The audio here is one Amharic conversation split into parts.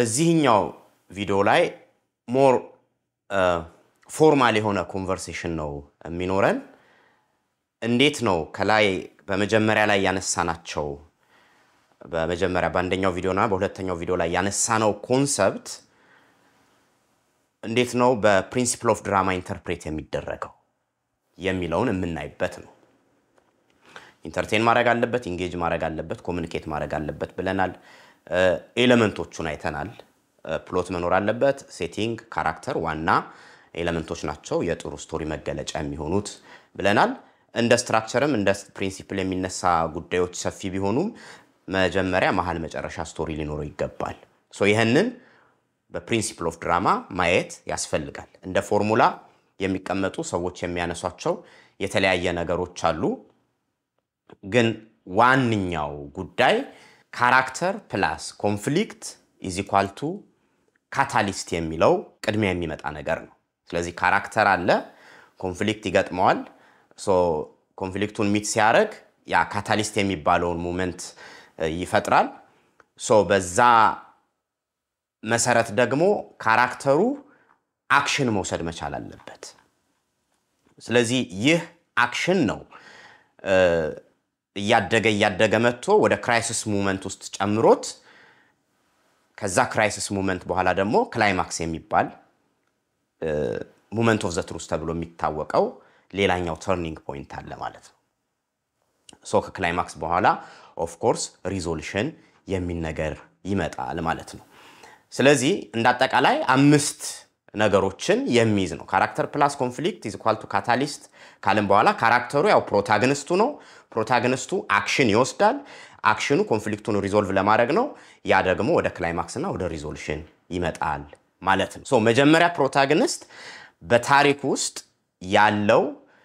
በዚህኛው ቪዲዮ ላይ ሞር ፎርማል የሆነ ኮንቨርሴሽን ነው የሚኖረን። እንዴት ነው ከላይ በመጀመሪያ ላይ ያነሳናቸው በመጀመሪያ በአንደኛው ቪዲዮና በሁለተኛው ቪዲዮ ላይ ያነሳነው ኮንሰፕት እንዴት ነው በፕሪንሲፕል ኦፍ ድራማ ኢንተርፕሬት የሚደረገው የሚለውን የምናይበት ነው። ኢንተርቴን ማድረግ አለበት፣ ኢንጌጅ ማድረግ አለበት፣ ኮሚኒኬት ማድረግ አለበት ብለናል። ኤሌመንቶቹን አይተናል። ፕሎት መኖር አለበት። ሴቲንግ፣ ካራክተር ዋና ኤሌመንቶች ናቸው የጥሩ ስቶሪ መገለጫ የሚሆኑት ብለናል። እንደ ስትራክቸርም እንደ ፕሪንሲፕል የሚነሳ ጉዳዮች ሰፊ ቢሆኑም መጀመሪያ፣ መሀል፣ መጨረሻ ስቶሪ ሊኖረው ይገባል። ሶ ይህንን በፕሪንሲፕል ኦፍ ድራማ ማየት ያስፈልጋል። እንደ ፎርሙላ የሚቀመጡ ሰዎች የሚያነሷቸው የተለያየ ነገሮች አሉ። ግን ዋነኛው ጉዳይ ካራክተር ፕላስ ኮንፍሊክት ኢዝ ኢኳል ቱ ካታሊስት የሚለው ቅድሚያ የሚመጣ ነገር ነው። ስለዚህ ካራክተር አለ፣ ኮንፍሊክት ይገጥመዋል። ኮንፍሊክቱን ሚት ሲያደርግ ያ ካታሊስት የሚባለውን ሙመንት ይፈጥራል። ሶ በዛ መሰረት ደግሞ ካራክተሩ አክሽን መውሰድ መቻል አለበት። ስለዚህ ይህ አክሽን ነው እያደገ እያደገ መጥቶ ወደ ክራይሲስ ሙመንት ውስጥ ጨምሮት ከዛ ክራይሲስ ሙመንት በኋላ ደግሞ ክላይማክስ የሚባል ሙመንት ኦፍ ዘ ትሩስ ተብሎ የሚታወቀው ሌላኛው ተርኒንግ ፖይንት አለ ማለት ነው። ሶ ከክላይማክስ በኋላ ኦፍኮርስ ሪዞሉሽን የሚል ነገር ይመጣል ማለት ነው። ስለዚህ እንደ አጠቃላይ አምስት ነገሮችን የሚይዝ ነው። ካራክተር ፕላስ ኮንፍሊክት ኢዝ ኢኳል ቱ ካታሊስት ካልን በኋላ ካራክተሩ ያው ፕሮታግኒስቱ ነው። ፕሮታግኒስቱ አክሽን ይወስዳል። አክሽኑ ኮንፍሊክቱን ሪዞልቭ ለማድረግ ነው። ያ ደግሞ ወደ ክላይማክስ እና ወደ ሪዞሉሽን ይመጣል ማለት ነው። ሶ መጀመሪያ ፕሮታግኒስት በታሪክ ውስጥ ያለው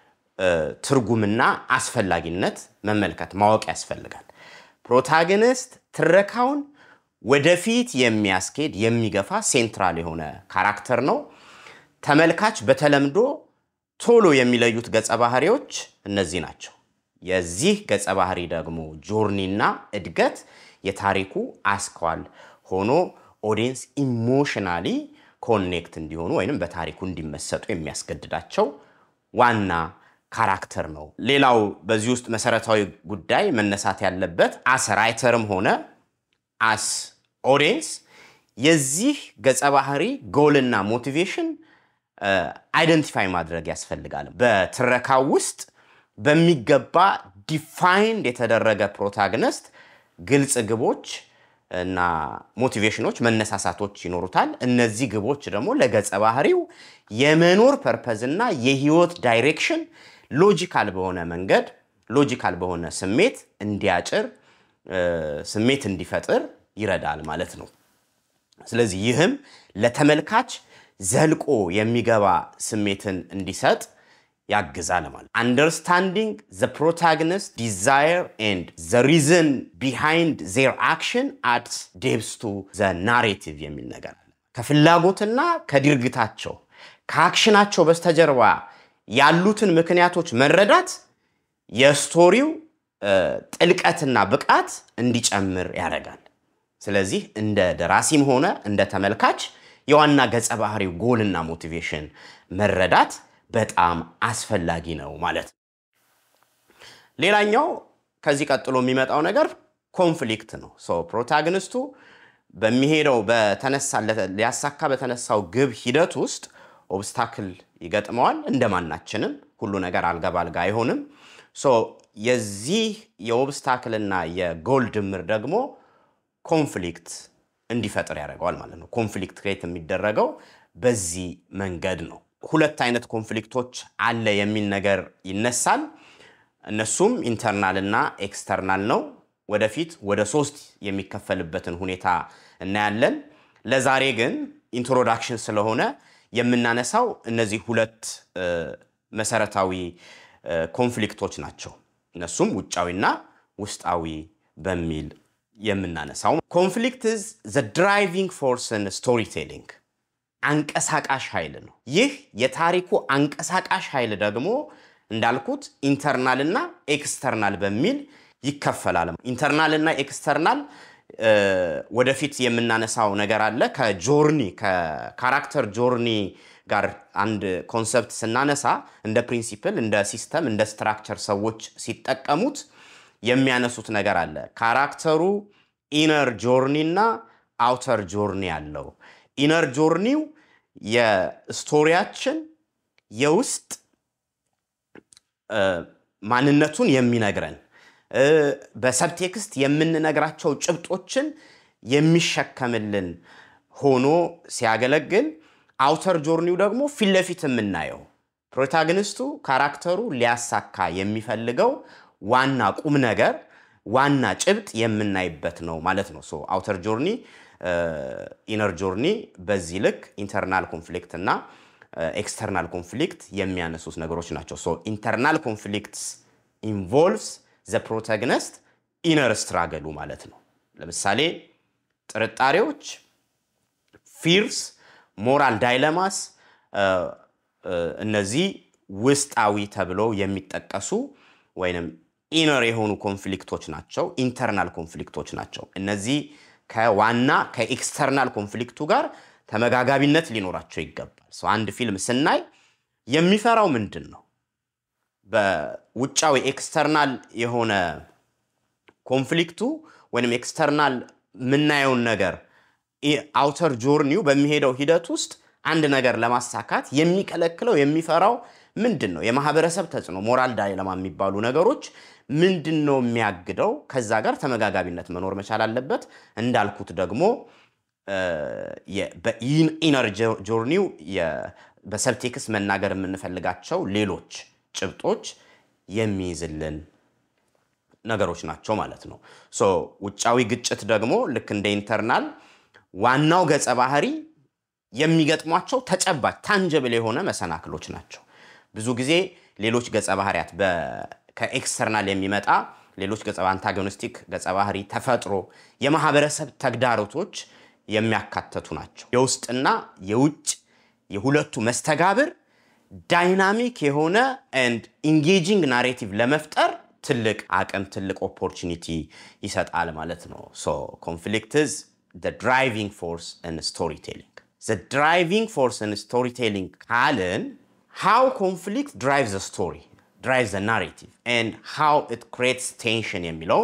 ትርጉምና አስፈላጊነት መመልከት ማወቅ ያስፈልጋል። ፕሮታግኒስት ትረካውን ወደፊት የሚያስኬድ የሚገፋ ሴንትራል የሆነ ካራክተር ነው። ተመልካች በተለምዶ ቶሎ የሚለዩት ገጸ ባህሪዎች እነዚህ ናቸው። የዚህ ገጸ ባህሪ ደግሞ ጆርኒና እድገት የታሪኩ አስኳል ሆኖ ኦዲየንስ ኢሞሽናሊ ኮኔክት እንዲሆኑ ወይም በታሪኩ እንዲመሰጡ የሚያስገድዳቸው ዋና ካራክተር ነው። ሌላው በዚህ ውስጥ መሰረታዊ ጉዳይ መነሳት ያለበት አስ ራይተርም ሆነ አስ ኦዲየንስ የዚህ ገጸ ባህሪ ጎልና ሞቲቬሽን አይደንቲፋይ ማድረግ ያስፈልጋል። በትረካው ውስጥ በሚገባ ዲፋይንድ የተደረገ ፕሮታግኒስት ግልጽ ግቦች እና ሞቲቬሽኖች፣ መነሳሳቶች ይኖሩታል። እነዚህ ግቦች ደግሞ ለገጸ ባህሪው የመኖር ፐርፐዝ እና የህይወት ዳይሬክሽን ሎጂካል በሆነ መንገድ ሎጂካል በሆነ ስሜት እንዲያጭር ስሜት እንዲፈጥር ይረዳል ማለት ነው። ስለዚህ ይህም ለተመልካች ዘልቆ የሚገባ ስሜትን እንዲሰጥ ያግዛል ማለት አንደርስታንዲንግ ዘ ፕሮታግኒስት ዲዛየር ኤንድ ዘ ሪዝን ቢሃይንድ ዜር አክሽን አድስ ዴፕስ ቱ ዘ ናሬቲቭ የሚል ነገር አለ። ከፍላጎትና ከድርጊታቸው ከአክሽናቸው በስተጀርባ ያሉትን ምክንያቶች መረዳት የስቶሪው ጥልቀትና ብቃት እንዲጨምር ያደርጋል። ስለዚህ እንደ ደራሲም ሆነ እንደ ተመልካች የዋና ገጸ ባህሪው ጎልና ሞቲቬሽን መረዳት በጣም አስፈላጊ ነው ማለት ነው። ሌላኛው ከዚህ ቀጥሎ የሚመጣው ነገር ኮንፍሊክት ነው። ፕሮታግኒስቱ በሚሄደው ሊያሳካ በተነሳው ግብ ሂደት ውስጥ ኦብስታክል ይገጥመዋል። እንደማናችንም ሁሉ ነገር አልጋ ባልጋ አይሆንም። የዚህ የኦብስታክልና የጎል ድምር ደግሞ ኮንፍሊክት እንዲፈጥር ያደርገዋል ማለት ነው። ኮንፍሊክት ክሬት የሚደረገው በዚህ መንገድ ነው። ሁለት አይነት ኮንፍሊክቶች አለ የሚል ነገር ይነሳል። እነሱም ኢንተርናል እና ኤክስተርናል ነው። ወደፊት ወደ ሶስት የሚከፈልበትን ሁኔታ እናያለን። ለዛሬ ግን ኢንትሮዳክሽን ስለሆነ የምናነሳው እነዚህ ሁለት መሰረታዊ ኮንፍሊክቶች ናቸው። እነሱም ውጫዊና ውስጣዊ በሚል የምናነሳው ኮንፍሊክት ኢዝ ዘ ድራይቪንግ ፎርስን ስቶሪ ቴሊንግ አንቀሳቃሽ ኃይል ነው። ይህ የታሪኩ አንቀሳቃሽ ኃይል ደግሞ እንዳልኩት ኢንተርናል እና ኤክስተርናል በሚል ይከፈላል። ኢንተርናል እና ኤክስተርናል ወደፊት የምናነሳው ነገር አለ። ከጆርኒ ከካራክተር ጆርኒ ጋር አንድ ኮንሰፕት ስናነሳ እንደ ፕሪንሲፕል፣ እንደ ሲስተም፣ እንደ ስትራክቸር ሰዎች ሲጠቀሙት የሚያነሱት ነገር አለ። ካራክተሩ ኢነር ጆርኒ እና አውተር ጆርኒ አለው። ኢነር ጆርኒው የስቶሪያችን የውስጥ ማንነቱን የሚነግረን በሰብቴክስት የምንነግራቸው ጭብጦችን የሚሸከምልን ሆኖ ሲያገለግል፣ አውተር ጆርኒው ደግሞ ፊት ለፊት የምናየው ፕሮታጎኒስቱ ካራክተሩ ሊያሳካ የሚፈልገው ዋና ቁም ነገር ዋና ጭብጥ የምናይበት ነው ማለት ነው። ሶ አውተር ጆርኒ ኢነር ጆርኒ በዚህ ልክ ኢንተርናል ኮንፍሊክት እና ኤክስተርናል ኮንፍሊክት የሚያነሱት ነገሮች ናቸው። ሶ ኢንተርናል ኮንፍሊክትስ ኢንቮልቭስ ዘ ፕሮታጎኒስት ኢነር ስትራገሉ ማለት ነው። ለምሳሌ ጥርጣሬዎች፣ ፊርስ፣ ሞራል ዳይለማስ እነዚህ ውስጣዊ ተብለው የሚጠቀሱ ወይም ኢነር የሆኑ ኮንፍሊክቶች ናቸው። ኢንተርናል ኮንፍሊክቶች ናቸው። እነዚህ ከዋና ከኤክስተርናል ኮንፍሊክቱ ጋር ተመጋጋቢነት ሊኖራቸው ይገባል። ሰው አንድ ፊልም ስናይ የሚፈራው ምንድን ነው? በውጫዊ ኤክስተርናል የሆነ ኮንፍሊክቱ ወይም ኤክስተርናል የምናየውን ነገር አውተር ጆርኒው በሚሄደው ሂደት ውስጥ አንድ ነገር ለማሳካት የሚከለክለው የሚፈራው ምንድን ነው? የማህበረሰብ ተጽዕኖ፣ ሞራል ዳይለማ የሚባሉ ነገሮች ምንድን ነው የሚያግደው? ከዛ ጋር ተመጋጋቢነት መኖር መቻል አለበት። እንዳልኩት ደግሞ በኢነር ጆርኒው በሰብቴክስ መናገር የምንፈልጋቸው ሌሎች ጭብጦች የሚይዝልን ነገሮች ናቸው ማለት ነው። ሶ ውጫዊ ግጭት ደግሞ ልክ እንደ ኢንተርናል ዋናው ገጸ ባህሪ የሚገጥሟቸው ተጨባጭ ታንጀብል የሆነ መሰናክሎች ናቸው። ብዙ ጊዜ ሌሎች ገጸ ባህሪያት ከኤክስተርናል የሚመጣ ሌሎች ገጸ አንታጎኒስቲክ ገጸ ባህሪ ተፈጥሮ የማህበረሰብ ተግዳሮቶች የሚያካተቱ ናቸው። የውስጥና የውጭ የሁለቱ መስተጋብር ዳይናሚክ የሆነ ኤንድ ኢንጌጂንግ ናሬቲቭ ለመፍጠር ትልቅ አቅም ትልቅ ኦፖርቹኒቲ ይሰጣል ማለት ነው። ሶ ኮንፍሊክት ኢዝ ዘ ድራይቪንግ ፎርስ ኢን ስቶሪ ቴሊንግ። ዘ ድራይቪንግ ፎርስ ኢን ስቶሪ ቴሊንግ ካልን ሃው ኮንፍሊክት ድራይቭ ዘ ስቶሪ ድራይቭ ዘ ናሬቲቭ ኤንድ ሃው ኢት ክሬትስ ቴንሽን የሚለው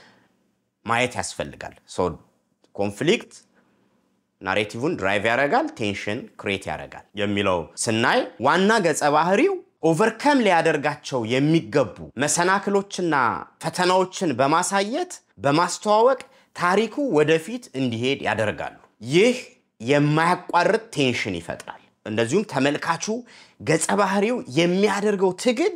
ማየት ያስፈልጋል። ሶ ኮንፍሊክት ናሬቲቭን ድራይቭ ያደርጋል፣ ቴንሽን ክሬት ያደርጋል የሚለው ስናይ ዋና ገጸ ባህሪው ኦቨርከም ሊያደርጋቸው የሚገቡ መሰናክሎችና ፈተናዎችን በማሳየት በማስተዋወቅ ታሪኩ ወደፊት እንዲሄድ ያደርጋሉ። ይህ የማያቋርጥ ቴንሽን ይፈጥራል። እንደዚሁም ተመልካቹ ገጸ ባህሪው የሚያደርገው ትግል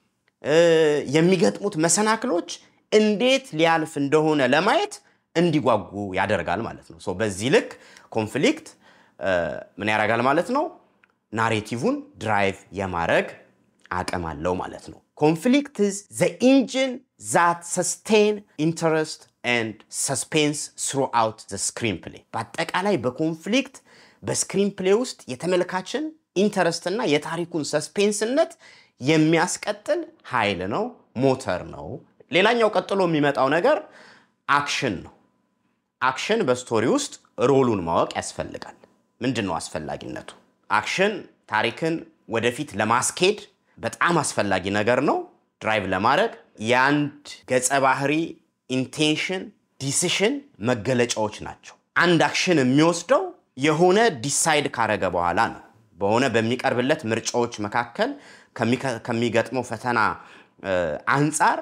የሚገጥሙት መሰናክሎች እንዴት ሊያልፍ እንደሆነ ለማየት እንዲጓጉ ያደርጋል ማለት ነው። በዚህ ልክ ኮንፍሊክት ምን ያደርጋል ማለት ነው? ናሬቲቭን ድራይቭ የማድረግ አቅም አለው ማለት ነው። ኮንፍሊክት ኢዝ ዘ ኢንጂን ዛት ሰስቴን ኢንተረስት ኤንድ ሰስፔንስ ስሩአውት ዘ ስክሪን ፕሌይ። በአጠቃላይ በኮንፍሊክት በስክሪን ፕሌይ ውስጥ የተመልካችን ኢንተረስትና የታሪኩን ሰስፔንስነት የሚያስቀጥል ኃይል ነው፣ ሞተር ነው። ሌላኛው ቀጥሎ የሚመጣው ነገር አክሽን ነው። አክሽን በስቶሪ ውስጥ ሮሉን ማወቅ ያስፈልጋል። ምንድን ነው አስፈላጊነቱ? አክሽን ታሪክን ወደፊት ለማስኬድ በጣም አስፈላጊ ነገር ነው። ድራይቭ ለማድረግ የአንድ ገጸ ባህሪ ኢንቴንሽን፣ ዲሲሽን መገለጫዎች ናቸው። አንድ አክሽን የሚወስደው የሆነ ዲሳይድ ካረገ በኋላ ነው። በሆነ በሚቀርብለት ምርጫዎች መካከል ከሚገጥመው ፈተና አንጻር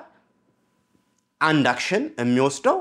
አንድ አክሽን የሚወስደው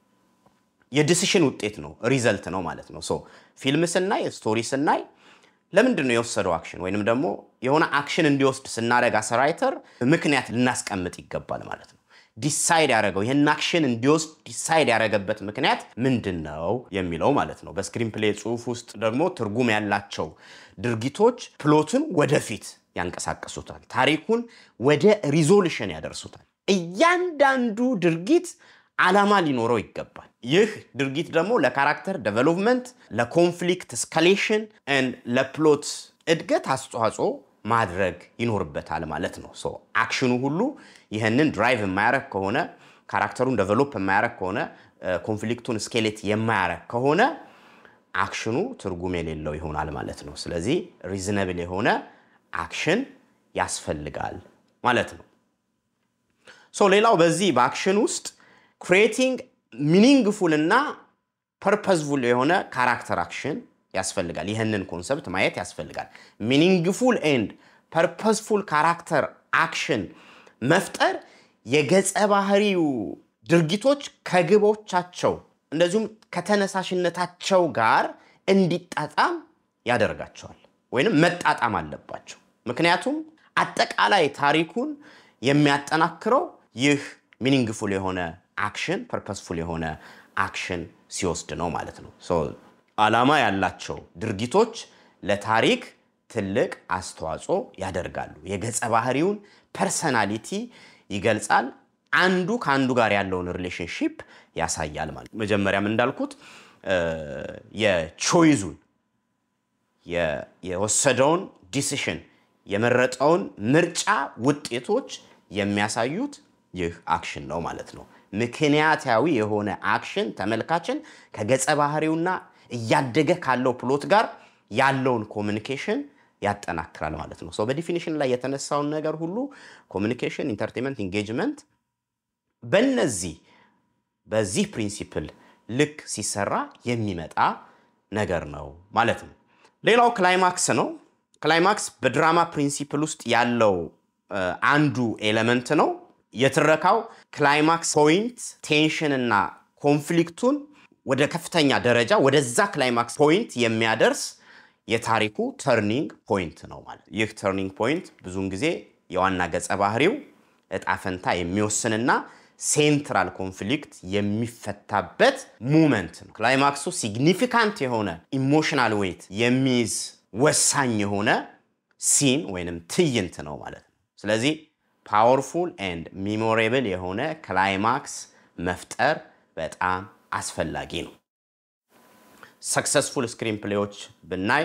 የዲሲሽን ውጤት ነው፣ ሪዘልት ነው ማለት ነው። ሶ ፊልም ስናይ ስቶሪ ስናይ ለምንድን ነው የወሰደው አክሽን ወይንም ደግሞ የሆነ አክሽን እንዲወስድ ስናደረግ አሰራይተር ምክንያት ልናስቀምጥ ይገባል ማለት ነው። ዲሳይድ ያደረገው ይህን አክሽን እንዲወስድ ዲሳይድ ያደረገበት ምክንያት ምንድን ነው የሚለው ማለት ነው። በስክሪን ፕሌይ ጽሁፍ ውስጥ ደግሞ ትርጉም ያላቸው ድርጊቶች ፕሎትን ወደፊት ያንቀሳቅሱታል፣ ታሪኩን ወደ ሪዞሉሽን ያደርሱታል። እያንዳንዱ ድርጊት ዓላማ ሊኖረው ይገባል። ይህ ድርጊት ደግሞ ለካራክተር ዴቨሎፕመንት፣ ለኮንፍሊክት ስካሌሽን፣ ለፕሎት እድገት አስተዋጽኦ ማድረግ ይኖርበታል ማለት ነው። ሶ አክሽኑ ሁሉ ይህንን ድራይቭ የማያረግ ከሆነ ካራክተሩን ዴቨሎፕ የማያረግ ከሆነ ኮንፍሊክቱን ስኬሌት የማያረግ ከሆነ አክሽኑ ትርጉም የሌለው ይሆናል ማለት ነው። ስለዚህ ሪዝነብል የሆነ አክሽን ያስፈልጋል ማለት ነው። ሶ ሌላው በዚህ በአክሽን ውስጥ ክሪኤቲንግ ሚኒንግፉል እና ፐርፐዝፉል የሆነ ካራክተር አክሽን ያስፈልጋል። ይህንን ኮንሰፕት ማየት ያስፈልጋል። ሚኒንግፉል ኤንድ ፐርፐዝፉል ካራክተር አክሽን መፍጠር የገጸ ባህሪው ድርጊቶች ከግቦቻቸው እንደዚሁም ከተነሳሽነታቸው ጋር እንዲጣጣም ያደርጋቸዋል፣ ወይንም መጣጣም አለባቸው። ምክንያቱም አጠቃላይ ታሪኩን የሚያጠናክረው ይህ ሚኒንግፉል የሆነ አክሽን ፐርፐስፉል የሆነ አክሽን ሲወስድ ነው ማለት ነው። ዓላማ ያላቸው ድርጊቶች ለታሪክ ትልቅ አስተዋጽኦ ያደርጋሉ። የገጸ ባህሪውን ፐርሰናሊቲ ይገልጻል። አንዱ ከአንዱ ጋር ያለውን ሪሌሽንሺፕ ያሳያል ማለት ነው። መጀመሪያም እንዳልኩት የቾይዙን የወሰደውን ዲሲሽን የመረጠውን ምርጫ ውጤቶች የሚያሳዩት ይህ አክሽን ነው ማለት ነው። ምክንያታዊ የሆነ አክሽን ተመልካችን ከገጸ ባህሪውና እያደገ ካለው ፕሎት ጋር ያለውን ኮሚኒኬሽን ያጠናክራል ማለት ነው። በዲፊኒሽን ላይ የተነሳውን ነገር ሁሉ ኮሚኒኬሽን፣ ኢንተርቴንመንት፣ ኢንጌጅመንት በነዚህ በዚህ ፕሪንሲፕል ልክ ሲሰራ የሚመጣ ነገር ነው ማለት ነው። ሌላው ክላይማክስ ነው። ክላይማክስ በድራማ ፕሪንሲፕል ውስጥ ያለው አንዱ ኤሌመንት ነው። የትረካው ክላይማክስ ፖይንት ቴንሽን እና ኮንፍሊክቱን ወደ ከፍተኛ ደረጃ ወደዛ ክላይማክስ ፖይንት የሚያደርስ የታሪኩ ተርኒንግ ፖይንት ነው ማለት። ይህ ተርኒንግ ፖይንት ብዙውን ጊዜ የዋና ገጸ ባህሪው እጣ ፈንታ የሚወስንና ሴንትራል ኮንፍሊክት የሚፈታበት ሙመንት ነው። ክላይማክሱ ሲግኒፊካንት የሆነ ኢሞሽናል ዌይት የሚይዝ ወሳኝ የሆነ ሲን ወይንም ትዕይንት ነው ማለት ነው። ስለዚህ ፓወርፉል ኤንድ ሚሞሬብል የሆነ ክላይማክስ መፍጠር በጣም አስፈላጊ ነው። ሰክሰስፉል ስክሪን ፕሌዎች ብናይ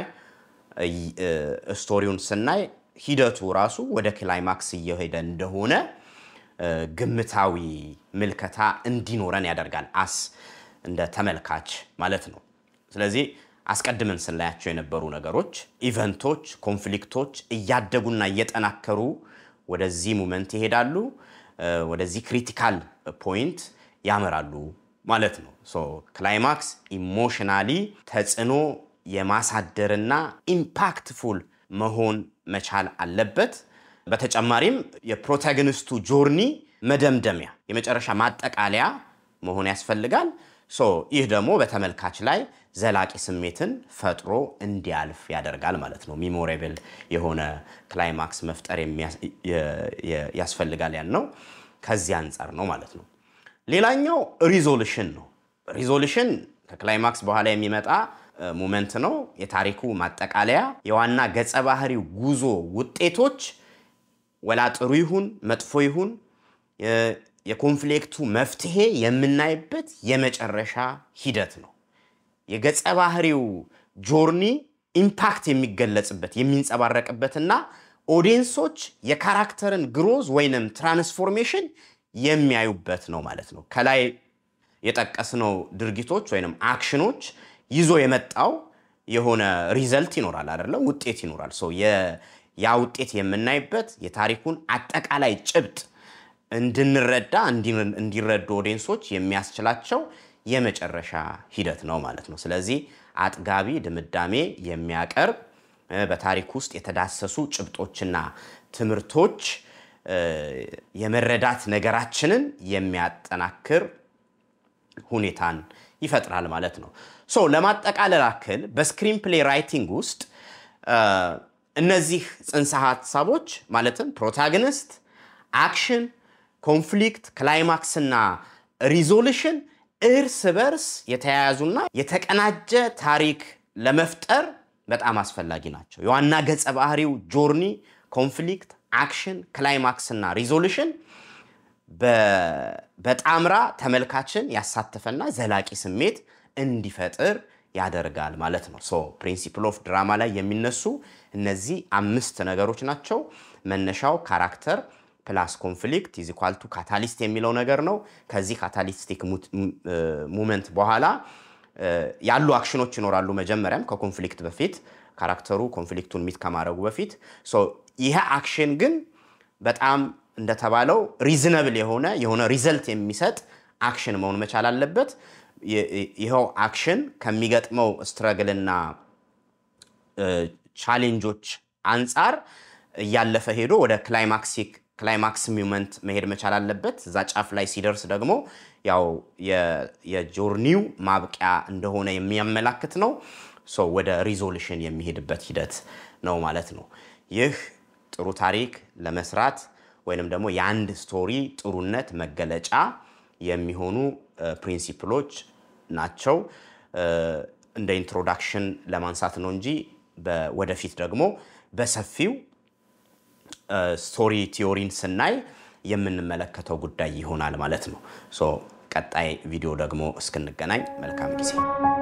ስቶሪውን ስናይ ሂደቱ ራሱ ወደ ክላይማክስ እየሄደ እንደሆነ ግምታዊ ምልከታ እንዲኖረን ያደርጋል፣ አስ እንደ ተመልካች ማለት ነው። ስለዚህ አስቀድመን ስናያቸው የነበሩ ነገሮች፣ ኢቨንቶች፣ ኮንፍሊክቶች እያደጉና እየጠናከሩ ወደዚህ ሙመንት ይሄዳሉ፣ ወደዚህ ክሪቲካል ፖይንት ያመራሉ ማለት ነው። ክላይማክስ ኢሞሽናሊ ተጽዕኖ የማሳደርና ኢምፓክትፉል መሆን መቻል አለበት። በተጨማሪም የፕሮታጎኒስቱ ጆርኒ መደምደሚያ የመጨረሻ ማጠቃለያ መሆን ያስፈልጋል። ይህ ደግሞ በተመልካች ላይ ዘላቂ ስሜትን ፈጥሮ እንዲያልፍ ያደርጋል ማለት ነው። ሚሞሬብል የሆነ ክላይማክስ መፍጠር ያስፈልጋል ያልነው ከዚህ አንጻር ነው ማለት ነው። ሌላኛው ሪዞሉሽን ነው። ሪዞሉሽን ከክላይማክስ በኋላ የሚመጣ ሙመንት ነው። የታሪኩ ማጠቃለያ የዋና ገጸ ባህሪው ጉዞ ውጤቶች ወላ ጥሩ ይሁን መጥፎ ይሁን የኮንፍሊክቱ መፍትሄ የምናይበት የመጨረሻ ሂደት ነው። የገጸ ባህሪው ጆርኒ ኢምፓክት የሚገለጽበት የሚንጸባረቅበትና ኦዲየንሶች የካራክተርን ግሮዝ ወይንም ትራንስፎርሜሽን የሚያዩበት ነው ማለት ነው። ከላይ የጠቀስነው ድርጊቶች ወይንም አክሽኖች ይዞ የመጣው የሆነ ሪዘልት ይኖራል አይደለም፣ ውጤት ይኖራል። ያ ውጤት የምናይበት የታሪኩን አጠቃላይ ጭብጥ እንድንረዳ እንዲረዱ ኦዲየንሶች የሚያስችላቸው የመጨረሻ ሂደት ነው ማለት ነው። ስለዚህ አጥጋቢ ድምዳሜ የሚያቀርብ በታሪክ ውስጥ የተዳሰሱ ጭብጦችና ትምህርቶች የመረዳት ነገራችንን የሚያጠናክር ሁኔታን ይፈጥራል ማለት ነው። ሶ ለማጠቃለል ያክል በስክሪን ፕሌይ ራይቲንግ ውስጥ እነዚህ ጽንሰ ሀሳቦች ማለትም ፕሮታጎኒስት፣ አክሽን፣ ኮንፍሊክት፣ ክላይማክስ እና ሪዞሉሽን እርስ በርስ የተያያዙና የተቀናጀ ታሪክ ለመፍጠር በጣም አስፈላጊ ናቸው። የዋና ገጸ ባህሪው ጆርኒ፣ ኮንፍሊክት፣ አክሽን፣ ክላይማክስ እና ሪዞሉሽን በጣምራ ተመልካችን ያሳተፈና ዘላቂ ስሜት እንዲፈጥር ያደርጋል ማለት ነው። ሶ ፕሪንሲፕል ኦፍ ድራማ ላይ የሚነሱ እነዚህ አምስት ነገሮች ናቸው። መነሻው ካራክተር፣ ፕላስ ኮንፍሊክት ኢዝ ኢኳል ቱ ካታሊስት የሚለው ነገር ነው። ከዚህ ካታሊስቲክ ሙመንት በኋላ ያሉ አክሽኖች ይኖራሉ። መጀመሪያም ከኮንፍሊክት በፊት ካራክተሩ ኮንፍሊክቱን ሚት ከማድረጉ በፊት ይሄ አክሽን ግን በጣም እንደተባለው ሪዝነብል የሆነ የሆነ ሪዘልት የሚሰጥ አክሽን መሆን መቻል አለበት። ይኸው አክሽን ከሚገጥመው ስትረግልና ቻሌንጆች አንጻር እያለፈ ሄዶ ወደ ክላይማክሲክ ክላይማክስ ሚመንት መሄድ መቻል አለበት። እዛ ጫፍ ላይ ሲደርስ ደግሞ ያው የጆርኒው ማብቂያ እንደሆነ የሚያመላክት ነው። ወደ ሪዞሉሽን የሚሄድበት ሂደት ነው ማለት ነው። ይህ ጥሩ ታሪክ ለመስራት ወይንም ደግሞ የአንድ ስቶሪ ጥሩነት መገለጫ የሚሆኑ ፕሪንሲፕሎች ናቸው። እንደ ኢንትሮዳክሽን ለማንሳት ነው እንጂ ወደፊት ደግሞ በሰፊው ስቶሪ ቲዮሪን ስናይ የምንመለከተው ጉዳይ ይሆናል ማለት ነው። ቀጣይ ቪዲዮ ደግሞ እስክንገናኝ መልካም ጊዜ